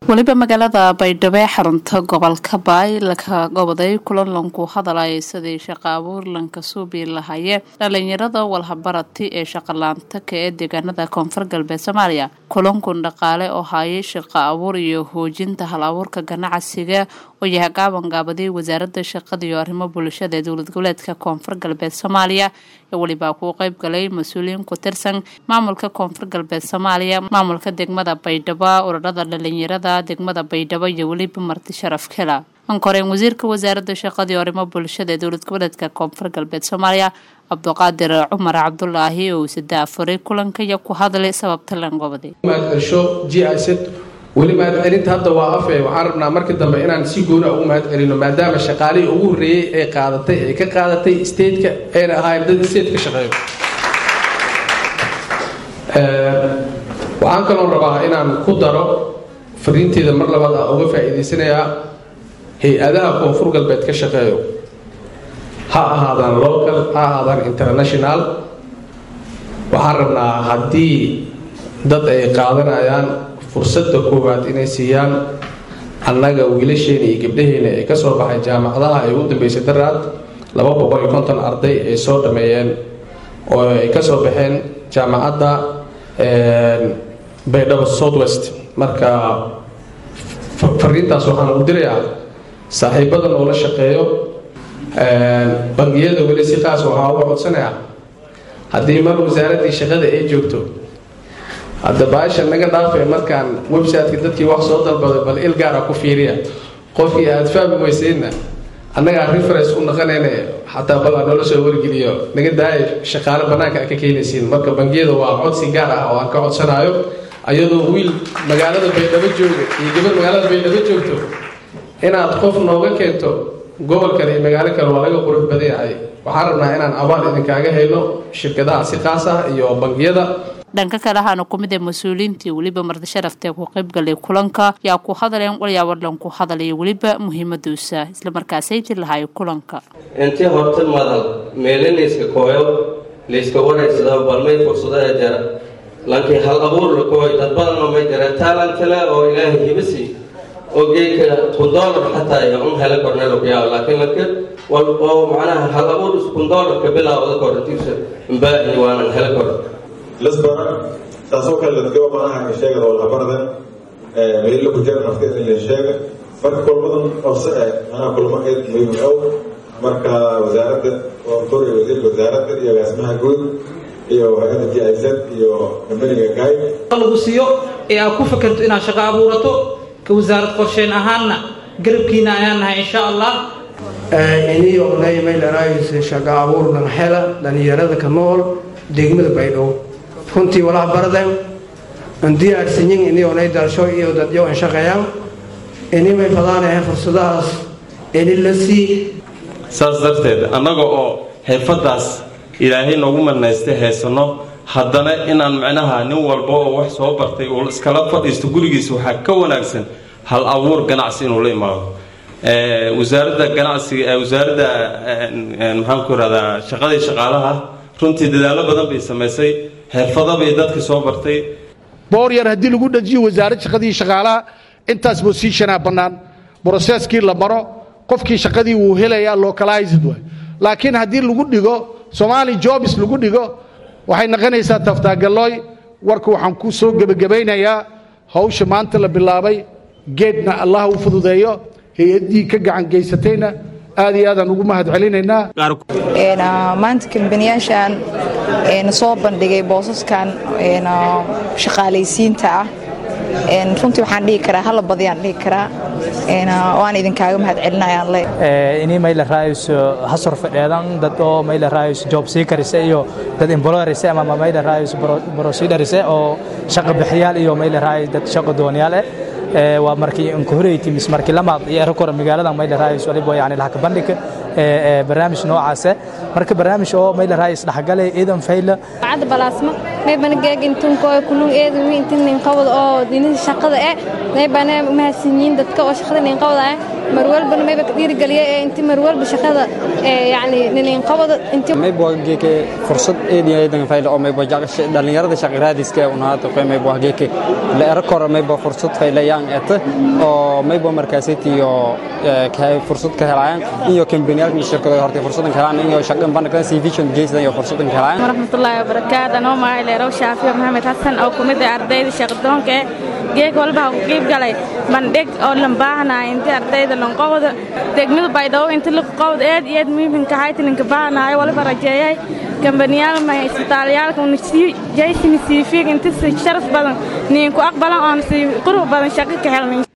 weliba magaalada baydhabo ee xarunta gobolka baay laka goboday kulan lanku hadalaya sidii shaqa abuur lanka suubi lahaye dhalinyarada walhabarati ee shaqalaanta ka ee deegaanada koonfur galbeed soomaaliya kulankun dhaqaale oo hayay shaqa abuur iyo hoojinta hal abuurka ganacsiga oo yahay gaabangaabadii wasaaradda shaqada iyo arrimo bulshada ee dowlad goboleedka koonfur galbeed soomaaliya ee welibaa kuu qeyb galay mas-uuliyiin ku tirsan maamulka koonfur galbeed soomaaliya maamulka degmada baydhabo ururada dhalinyarada degmada baydhabo iyo weliba marti sharaf kela ankoreen wasiirka wasaaradda shaqada iyo arrimo bulshada ee dowlad goboleedka koonfur galbeed soomaaliya cabduqaadir cumar cabdulaahi oo sida afuray kulanka iyo ku hadlay sababta langobadi mahadcelsho g i z weli mahadcelinta hadda waa afe waxaan rabnaa markii dambe inaan si goona ugu mahadcelino maadaama shaqaalihii ugu horreeyey ee qaadatay ee ka qaadatay stateka ayna ahaayeen dad state ka shaqeeyo waxaan kaloo rabaa inaan ku daro fariinteeda mar labaad a uga faa'iidaysanayaa hay-adaha koonfur galbeed ka shaqeeyo ha ahaadaan local ha ahaadaan international waxaan rabnaa haddii dad ay qaadanayaan fursadda koowaad inay siiyaan annaga wiilasheena iyo gabdhaheena ee kasoo baxay jaamacadaha ay ugu dambeysay daraad laba boqol iyo konton arday ay soo dhameeyeen oo ay kasoo baxeen jaamacadda baydhabo south west marka fariintaas waxaan u dirayaa saaxiibada noola shaqeeyo bangiyada weli si qaas waxaa uga codsanayaa haddii mar wasaaraddii shaqada ay joogto hadda baasha naga dhaafay markaan websiteka dadkii wax soo dalbaday bal il gaara ku fiiriya qofkii aad fahmi weysayna annagaa reference u naqanayna xataa bal aan noola soo wargeliyo naga daaya shaqaale bannaanka a ka keenaysiin marka bangiyada waa codsi gaar ah oo aan ka codsanaayo ayadoo wiil magaalada baydhabo jooga iyo gabar magaalada baydhabo joogto inaad qof nooga keento gobol kale iyo magaalo kale waa laga qurux badan yahay waxaan rabnaa inaan abaal idinkaaga hayno shirkadaha si qaas ah iyo bangiyada dhanka kale ahaana ku mid ee mas-uuliyiintii weliba marti sharaftae ku qaybgalay kulanka yaa ku hadaleen walyaawadhan ku hadalaya weliba muhiimaduusa islamarkaasaydi lahay kulanka intii horta madal meele layska kooyo layska waraysada balmay fursadaha jara lankii hal abuur la kooyo dad badanoo may jara taalantale oo ilaahay hibasi oo geedka kun doolar xataa iyo un hela kornelo ku yaabo laakiin lanka oo macnaha hal abuur kun doolarka bilaawda korantiisa mbaahi waanan hela koran lasbara taasoo kale ladgaba banaha sheega walhabarada meelo ku jira nafteeda in la sheega marka kulmadan horse eh anaa kulmo eed muhiim ow marka wasaaradda tor iyo wasiirka wasaaradda iyo agaasimaha guud iyo hay-adda g i z iyo kambaniga gaay lagu siiyo ee aad ku fakerto inaad shaqo abuurato ka wasaarad qorsheen ahaanna garabkiina ayaan nahay insha allah inii ognay maylarayse shaqo abuurnan hela dhalinyarada ka nool degmada baydhabo runtii walaha baradan aan diyaarsanyin ini onay dalsho iyo dadyo an shaqeeyaan ini may fadaanayahay fursadahaas ini la sii saas darteed annaga oo xirfadaas ilaahay noogu manaystay haysanno haddana inaan macnaha nin walba oo wax soo bartay uu iskala fadhiisto gurigiisa waxaa ka wanaagsan hal abuur ganacsi inuu la imaado wasaaradda ganacsiga wasaaradda maxaanku irahdaa shaqadii shaqaalaha runtii dadaalo badan bay samaysay xirfado bay dadka soo bartay boor yar haddii lagu dhajiyo wasaarad shaqadii shaqaalaha intaas bosiishanaa bannaan broseskii la maro qofkii shaqadii wuu helayaa localized waay laakiin haddii lagu dhigo somaali jobs lagu dhigo waxay noqonaysaa taftaagalooy warka waxaan ku soo gebagabaynayaa hawsha maanta la bilaabay geedna allah u fududeeyo hay-addii ka gacan geysatayna aad iyo aadaan ugu mahad celinaynaa maanta kambaniyaashan soo bandhigay boosaskan shaqaalaysiinta ah runtii waxaan dhihi karaa hala badiyaan dhihi karaa waan idinkaaga mahad celinayaan le ini mayla raayuso hasor fadheedan dad oo mayla raayuso job seekerise iyo dad employerise ama mayla raayuso procedurese oo shaqa bixiyaal iyo mayla raayus dad shaqo dooniyaal eh waa markii inkuhoreytii mis markii lamaad iyo erkor magaalada mayla raayus waliba yani lahaka bandhig barnaamij noocaase marka barnaamij oo mayla raayus dhaxgale iidan fayla cad balaasma may bana geeg intun koo kulun eedu wi intin nin qabad oo dinida shaqada eh may bana mahadsanyiin dadka oo shaqada nin qabada eh mar walbana mayba ka dhiirigeliya ee inti mar walba shaqada yacni niniinqabada inti maybo geeke fursad eediya eedan fayla oo maybo dhalinyarada shaqiraadiska ee unaata qoy maybo geeke la era kora maybo fursad faylayaan eta oo maybo markaasiti iyo fursad ka helayaan iyo kambaniyaalka shirkado hortay fursadan ka helaan iyo shaqan bandhigtan si vision geysan iyo fursadan ka helayaan warahmatullaahi wabarakaatu anoo magacay leerow shaafiyo maxamed xasan oo kumid ah ardayda shaqadoonka ee geeg walba ha ku qiib galay bandhig oo lan baahanahay intii ardayda lanqobda degmada baydhabo inti laqobd eed iyo eed muhiimka ahayd ninka baahanahay waliba rajeeyay kambaniyaal ma isbitaalyaalka jaysini siifiig inti si sharaf badan niinku aqbalan oon si qurux badan shaqo ka helnay